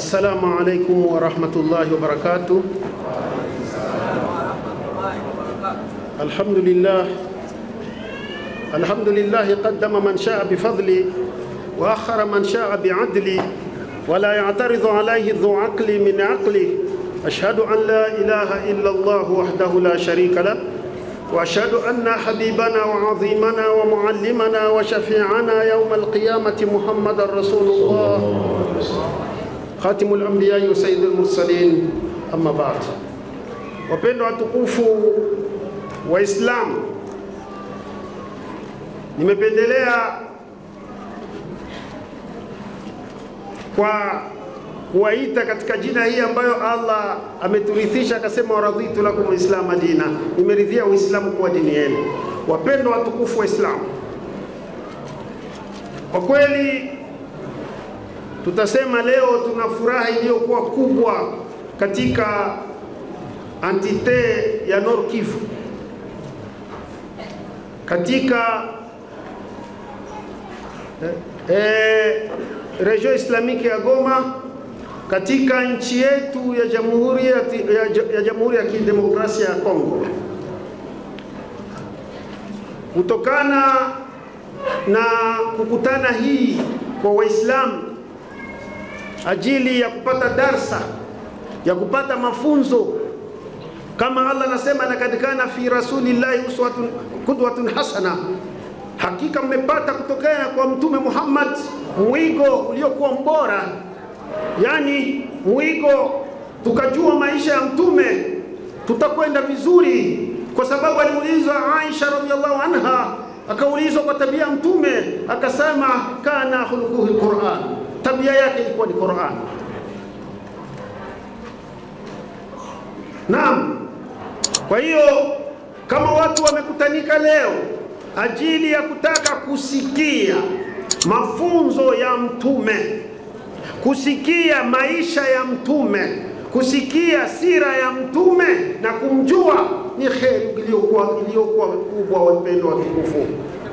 Assalamu alaikum warahmatullahi wabarakatuh. Alhamdulillah alhamdulillah qaddama man shaa bifadli wa akhara man shaa biadli wala ya'taridhu alayhi dhu aqli min aqli ashhadu an la ilaha illa Allah wahdahu la sharika lah واشهد ان حبيبنا وعظيمنا ومعلمنا وشفيعنا يوم القيامه محمد رسول الله خاتم الانبياء وسيد المرسلين اما بعد wapendwa watukufu waislamu nimependelea kwa kuwaita katika jina hii ambayo Allah ameturithisha akasema, waradhitu lakum lislama dina, nimeridhia Uislamu kuwa dini yenu. Wapendwa watukufu wa Islamu, kwa kweli tutasema leo tuna furaha iliyokuwa kubwa katika antite ya Nord Kivu, katika eh, eh, region islamiki ya Goma katika nchi yetu ya Jamhuri ya, ya, ya Jamhuri ya Kidemokrasia ya Kongo kutokana na kukutana hii kwa Waislamu ajili ya kupata darsa ya kupata mafunzo kama Allah anasema, lakad kana fi rasulillahi uswatun qudwatun hasana, hakika mmepata kutokana kwa Mtume Muhammad mwigo uliokuwa mbora yani mwigo, tukajua maisha ya mtume tutakwenda vizuri, kwa sababu aliulizwa Aisha radhiallahu anha, akaulizwa kwa tabia ya mtume, akasema kana khuluquhu alquran, tabia yake ilikuwa ni Quran. Naam, kwa hiyo kama watu wamekutanika leo ajili ya kutaka kusikia mafunzo ya mtume kusikia maisha ya mtume, kusikia sira ya mtume na kumjua ni kheri iliyokuwa iliyokuwa kubwa. Wapendo watukufu,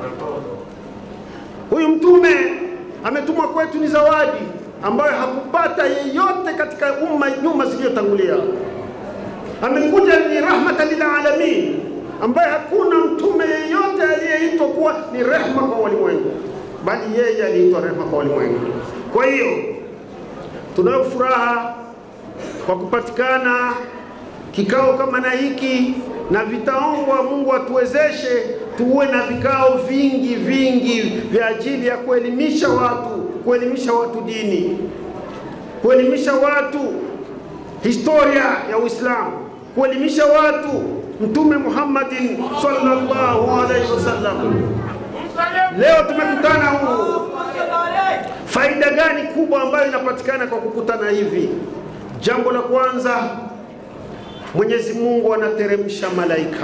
huyu mtume ametumwa kwetu ni zawadi ambayo hakupata yeyote katika umma nyuma zilizotangulia. Amekuja ni rahmatan lil alamin, ambaye hakuna mtume yeyote aliyeitwa kuwa ni rehma kwa walimwengu, bali yeye aliitwa rehma kwa walimwengu. Kwa hiyo tunayo furaha kwa kupatikana kikao kama na hiki, na vitaombwa Mungu atuwezeshe tuwe na vikao vingi vingi vya ajili ya kuelimisha watu, kuelimisha watu dini, kuelimisha watu historia ya Uislamu, kuelimisha watu Mtume Muhammadin sallallahu alaihi wasallam. Leo tumekutana huu Faida gani kubwa ambayo inapatikana kwa kukutana hivi? Jambo la kwanza, Mwenyezi Mungu anateremsha malaika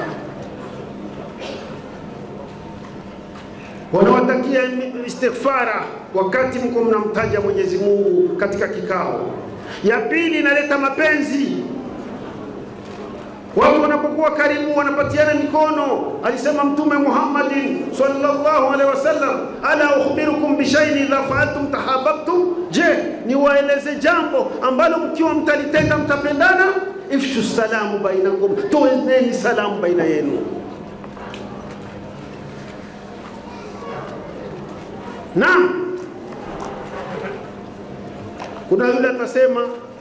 wanawatakia istighfara wakati mko mnamtaja Mwenyezi Mungu katika kikao. Ya pili, inaleta mapenzi watu wanapokuwa karibu wanapatiana mikono. Alisema Mtume Muhammadin sallallahu alaihi wasallam, ala ukhbirukum bishay'in idha fa'altum tahabbtum, je, niwaeleze jambo ambalo mkiwa mtalitenda mtapendana? Ifshu salamu bainakum, toeneni salamu baina yenu. Naam, kuna yule atasema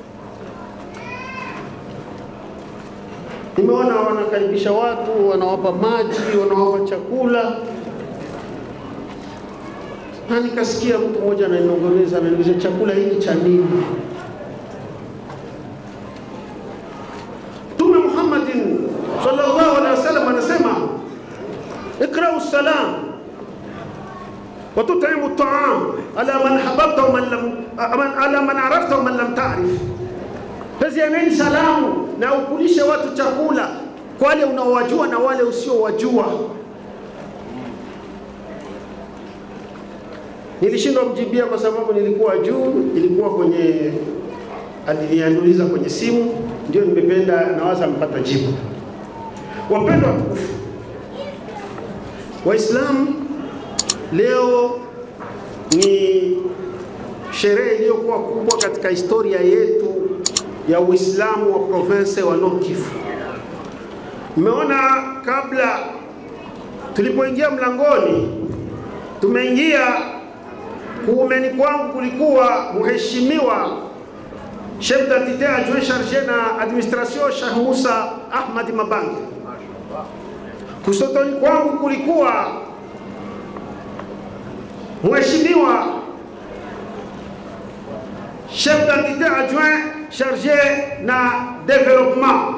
Nimeona wanakaribisha watu, wanawapa maji, wanawapa chakula, na nikasikia mtu mmoja ananong'oneza, ananiuliza chakula hiki cha nini? Mtume Muhammadin sallallahu alaihi wasallam anasema ikrau salam wa tut'imu at'am ala man hababta wa man lam ala man arafta wa man lam ta'rif pezianeni salamu na ukulishe watu chakula kwa wale unaowajua na wale usiowajua. Nilishindwa mjibia kwa sababu nilikuwa juu, ilikuwa kwenye aliniuliza kwenye simu, ndio nimependa, nawaza mpata jibu. Wapendwa watukufu Waislamu, leo ni sherehe iliyokuwa kubwa katika historia yetu ya Uislamu wa province wa Nord Kivu. Mmeona kabla tulipoingia mlangoni, tumeingia kuumeni kwangu kulikuwa mheshimiwa chef d'identité adjoint chargé na administration Sheikh Musa Ahmad Mabangi. Kusotoni kwangu kulikuwa mheshimiwa chef d'identité adjoint chargé na développement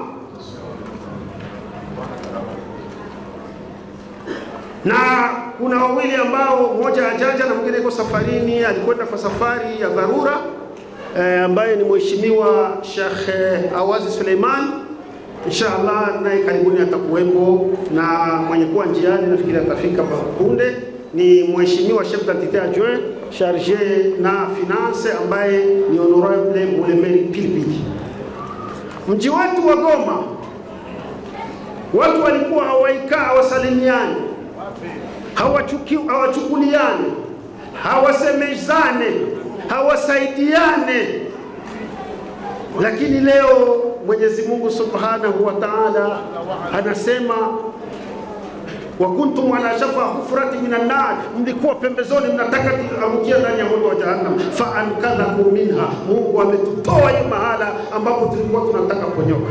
na kuna wawili ambao mmoja hajaja na mwingine yuko safarini, alikwenda kwa safari ya dharura eh, ambaye ni mheshimiwa Sheikh eh, Awazi Suleiman. Inshallah naye karibuni atakuwepo, na mwenye kuwa njiani nafikiri atafika punde ni mheshimiwa chef d'identité adjoint chargé na finance ambaye ni honorable Mulemeri Pilipili. Mji wetu wa Goma watu walikuwa hawaikaa hawasalimiani hawachuki hawachukuliane hawasemezane hawasaidiane, lakini leo Mwenyezi Mungu Subhanahu wa Ta'ala anasema wa kuntum ala shafa hufrati minan nar, mlikuwa pembezoni mnataka tuangukia ndani ya moto wa jahannam, fa ankadhakum minha, Mungu ametutoa hii mahala ambapo tulikuwa tunataka kunyoka.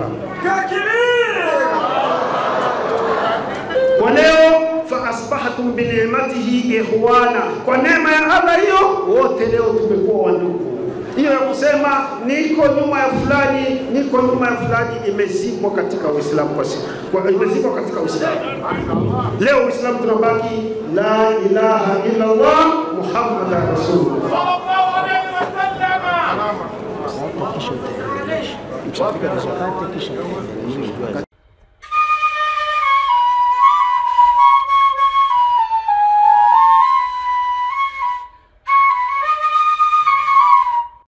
Kwa leo fa asbahtum bi ni'matihi ikhwana, kwa neema ya Allah hiyo wote leo tumekuwa wandugu. Hiyo ya kusema niko nyuma ya fulani, niko nyuma ya fulani imezikwa katika Uislamu kwa siku, kwa imezikwa katika Uislamu. Leo Uislamu tunabaki la ilaha illa Allah Muhammadan rasulullah. Ikishafika hizo kati kisha